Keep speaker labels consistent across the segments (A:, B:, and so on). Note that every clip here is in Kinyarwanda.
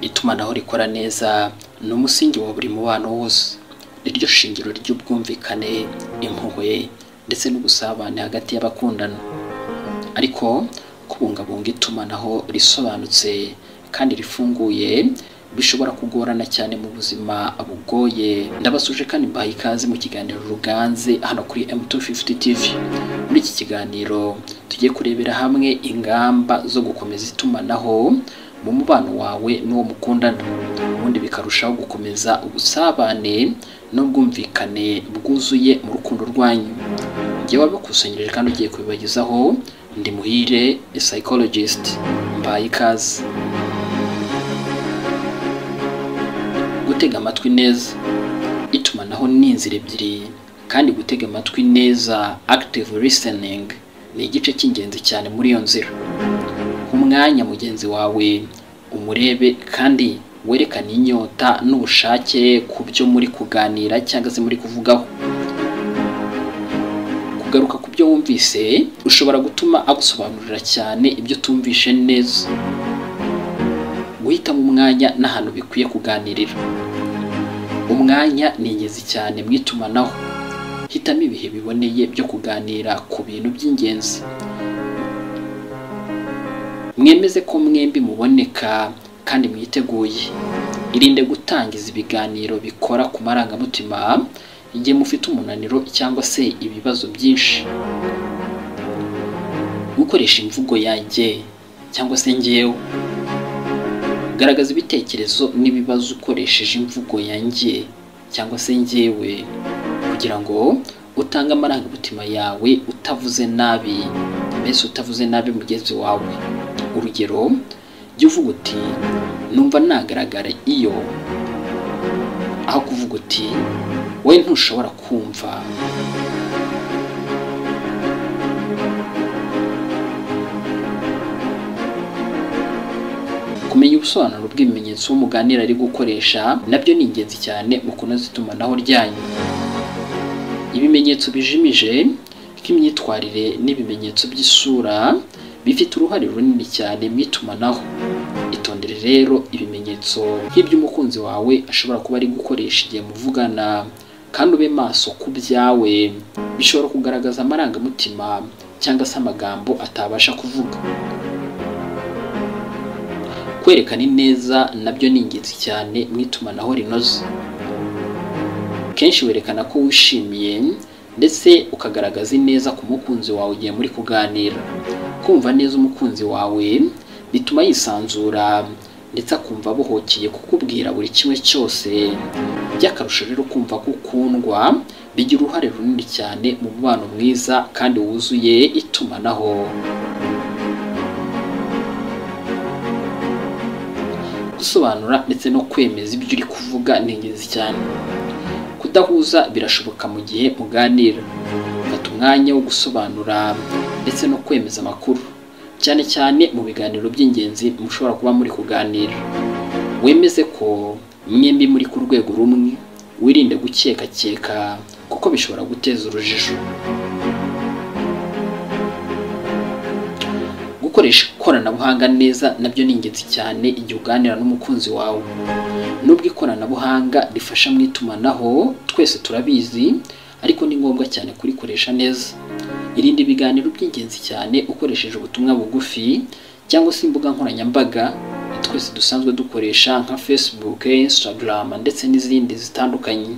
A: itumanaho rikora neza ni umusingi wa buri mubano wose niryo shingiro ry'ubwumvikane impuhwe ndetse n'ubusabane hagati y'abakundana ariko kubungabunga itumanaho risobanutse kandi rifunguye bishobora kugorana cyane mu buzima bugoye ndabasuje kandi mbaha ikaze mu kiganiro ruganze hano kuri M250 TV muri iki kiganiro tugiye kurebera hamwe ingamba zo gukomeza itumanaho mu mubano wawe n'uwo mukundana ubundi bikarushaho gukomeza ubusabane n'ubwumvikane bwuzuye mu rukundo rwanyu njyewe wabikusanyirije kandi ugiye kubibagezaho ndi muhire psychologist mbaye ikaze gutega amatwi neza itumanaho ni inzira ebyiri kandi gutega amatwi neza active listening ni igice cy'ingenzi cyane muri iyo nzira umwanya mugenzi wawe umurebe kandi werekane inyota n'ubushake ku byo muri kuganira cyangwa se muri kuvugaho kugaruka ku byo wumvise ushobora gutuma agusobanurira cyane ibyo utumvishe neza guhitamo umwanya n'ahantu bikwiye kuganirira umwanya ni ingenzi cyane mu itumanaho hitamo ibihe biboneye byo kuganira ku bintu by'ingenzi mwemeze ko mwembi muboneka kandi mwiteguye irinde gutangiza ibiganiro bikora ku marangamutima igihe mufite umunaniro cyangwa se ibibazo byinshi gukoresha imvugo yanjye cyangwa se ngewe garagaza ibitekerezo n'ibibazo ukoresheje imvugo yanjye cyangwa se ngewe kugira ngo utange amarangamutima yawe utavuze nabi mbese utavuze nabi mugenzi wawe urugero jya uvuga uti numva nagaragara iyo aho kuvuga uti we ntushobora kumva kumenya ubusobanuro bw'ibimenyetso w'umuganira ari gukoresha nabyo ni ingenzi cyane mu kunoza itumanaho ryanyu ibimenyetso bijimije nk'imyitwarire n'ibimenyetso by'isura bifite uruhare runini cyane mu itumanaho itondere rero ibimenyetso nk'iby'umukunzi wawe ashobora kuba ari gukoresha igihe muvugana kandi ube maso ku byawe bishobora kugaragaza amarangamutima cyangwa se amagambo atabasha kuvuga kwerekana ineza nabyo ni ingenzi cyane mu itumanaho rinoze kenshi werekana ko wishimiye ndetse ukagaragaza ineza ku mukunzi wawe igihe muri kuganira kumva neza umukunzi wawe bituma yisanzura ndetse akumva abohokeye kukubwira buri kimwe cyose by'akarusho rero kumva ko ukundwa bigira uruhare runini cyane mu mubano mwiza kandi wuzuye itumanaho gusobanura ndetse no kwemeza ibyo uri kuvuga ni ingenzi cyane kudahuza birashoboka mu gihe muganira fata umwanya wo gusobanura ndetse no kwemeza amakuru cyane cyane mu biganiro by'ingenzi mushobora kuba muri kuganira wemeze ko mwembi muri ku rwego rumwe wirinde gukekakeka kuko bishobora guteza urujijo gukoresha ikoranabuhanga neza nabyo ni ingenzi cyane igihe uganira n'umukunzi wawe nubwo ikoranabuhanga rifasha mu itumanaho twese turabizi ariko ni ngombwa cyane kurikoresha neza irinde ibiganiro by'ingenzi cyane ukoresheje ubutumwa bugufi cyangwa se imbuga nkoranyambaga twese dusanzwe dukoresha nka facebook instagram ndetse n'izindi zitandukanye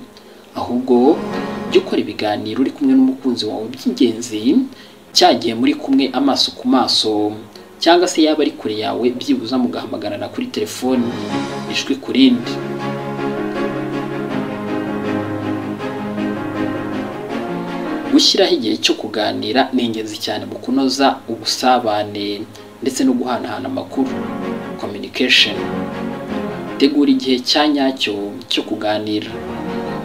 A: ahubwo jya ukora ibiganiro uri kumwe n'umukunzi wawe by'ingenzi cyagiye muri kumwe amaso ku maso cyangwa se yaba ari kure yawe byibuza mugahamagarana kuri telefoni ijwi ku rindi gushyiraho igihe cyo kuganira ni ingenzi cyane mu kunoza ubusabane ndetse no guhanahana amakuru communication tegura igihe cya nyacyo cyo kuganira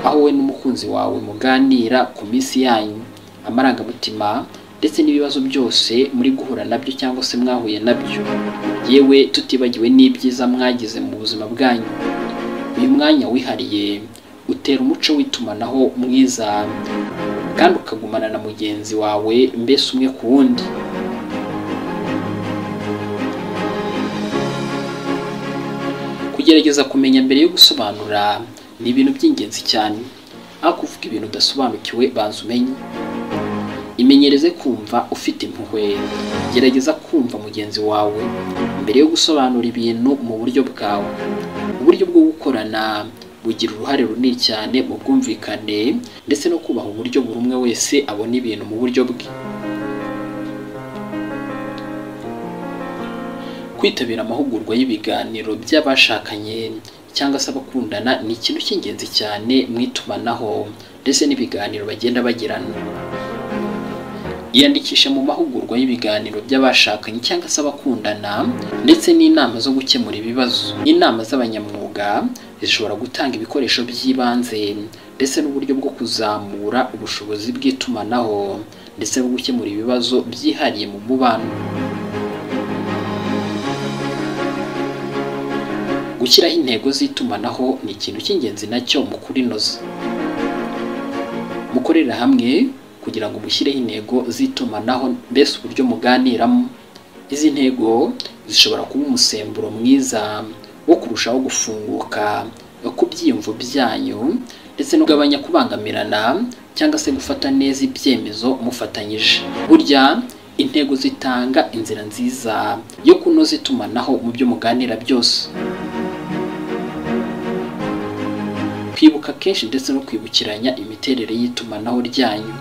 A: aho wowe n'umukunzi wawe muganira ku minsi yanyu amarangamutima ndetse n'ibibazo byose muri guhura nabyo cyangwa se mwahuye nabyo yewe tutibagiwe n'ibyiza mwagize mu buzima bwanyu uyu mwanya wihariye utera umuco w'itumanaho mwiza kandi ukagumana na mugenzi wawe mbese umwe ku wundi kugerageza kumenya mbere yo gusobanura ni ibintu by'ingenzi cyane aho kuvuga ibintu udasobanukiwe banza umenye imenyereze kumva ufite impuhwe gerageza kumva mugenzi wawe mbere yo gusobanura ibintu mu buryo bwawe uburyo bwo gukorana bugira uruhare runini cyane mu bwumvikane ndetse no kubaha uburyo buri umwe wese abona ibintu mu buryo bwe kwitabira amahugurwa y'ibiganiro by'abashakanye cyangwa se abakundana ni ikintu cy'ingenzi cyane mu itumanaho ndetse n'ibiganiro bagenda bagirana yiyandikisha mu mahugurwa y'ibiganiro by'abashakanye cyangwa se abakundana ndetse n'inama zo gukemura ibibazo inama z'abanyamwuga zishobora gutanga ibikoresho by'ibanze ndetse n'uburyo bwo kuzamura ubushobozi bw'itumanaho ndetse no gukemura ibibazo byihariye mu mubano gushyiraho intego z'itumanaho ni ikintu cy'ingenzi nacyo mu kurinoza mukorera hamwe kugira ngo mushyireho intego z'itumanaho mbese uburyo muganiramo izi ntego zishobora kuba umusemburo mwiza wo kurushaho gufunguka ku byiyumvo byanyu ndetse no kugabanya kubangamirana cyangwa se gufata neza ibyemezo mufatanyije burya intego zitanga inzira nziza yo kunoza itumanaho mu byo muganira byose kwibuka kenshi ndetse no kwibukiranya imiterere y'itumanaho ryanyu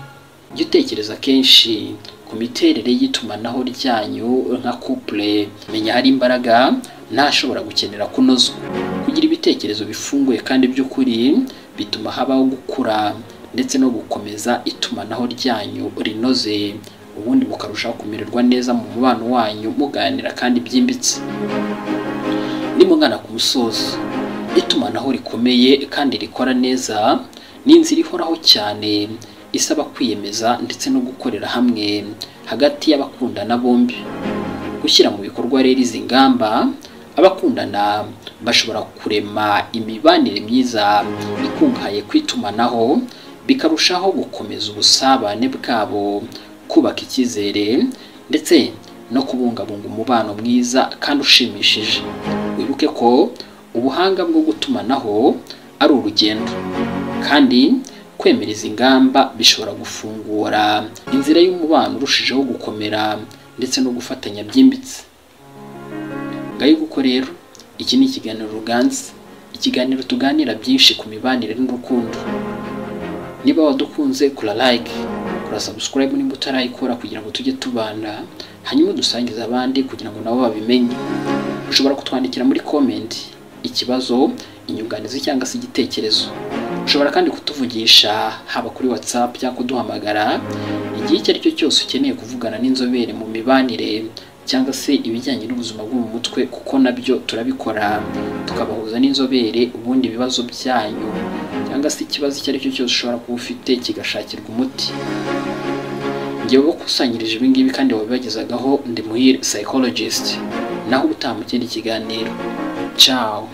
A: jya utekereza kenshi ku miterere y'itumanaho ryanyu nka couple menya hari imbaraga ntashobora gukenera kunozwa kugira ibitekerezo bifunguye kandi by'ukuri bituma habaho gukura ndetse no gukomeza itumanaho ryanyu rinoze ubundi bukarushaho kumererwa neza mu mubano wanyu muganira kandi byimbitse nimugana ku musozo itumanaho rikomeye kandi rikora neza ni inzira ihoraho cyane isaba kwiyemeza ndetse no gukorera hamwe hagati y'abakundana bombi gushyira mu bikorwa rero izi ngamba abakundana bashobora kurema imibanire myiza ikungahaye ku itumanaho bikarushaho gukomeza ubusabane bwabo kubaka icyizere ndetse no kubungabunga umubano mwiza kandi ushimishije wibuke ko ubuhanga bwo gutumanaho ari urugendo kandi kwemera izi ngamba bishobora gufungura inzira y'umubano urushijeho gukomera ndetse no gufatanya byimbitse ngayo uko rero iki ni ikiganiro ruganze ikiganiro tuganira byinshi ku mibanire n'urukundo niba wadukunze kura like kura subscribe nimba utarayikora kugira ngo tujye tubana hanyuma dusangize abandi kugira ngo nabo babimenye ushobora kutwandikira muri komenti ikibazo inyunganizi cyangwa se igitekerezo ushobora kandi kutuvugisha haba kuri whatsapp cyangwa kuduhamagara igihe icyo ari cyo cyose ukeneye kuvugana n'inzobere mu mibanire cyangwa se ibijyanye n'ubuzima bwo mu mutwe kuko nabyo turabikora tukabahuza n'inzobere ubundi ibibazo byanyu cyangwa se ikibazo icyo ari cyo cyose ushobora kuba ufite kigashakirwa umuti ngewe wakusanyirije ibi ngibi kandi wabibagezagaho ndi muhire psychologist naho ubutaha mu kindi kiganiro ciao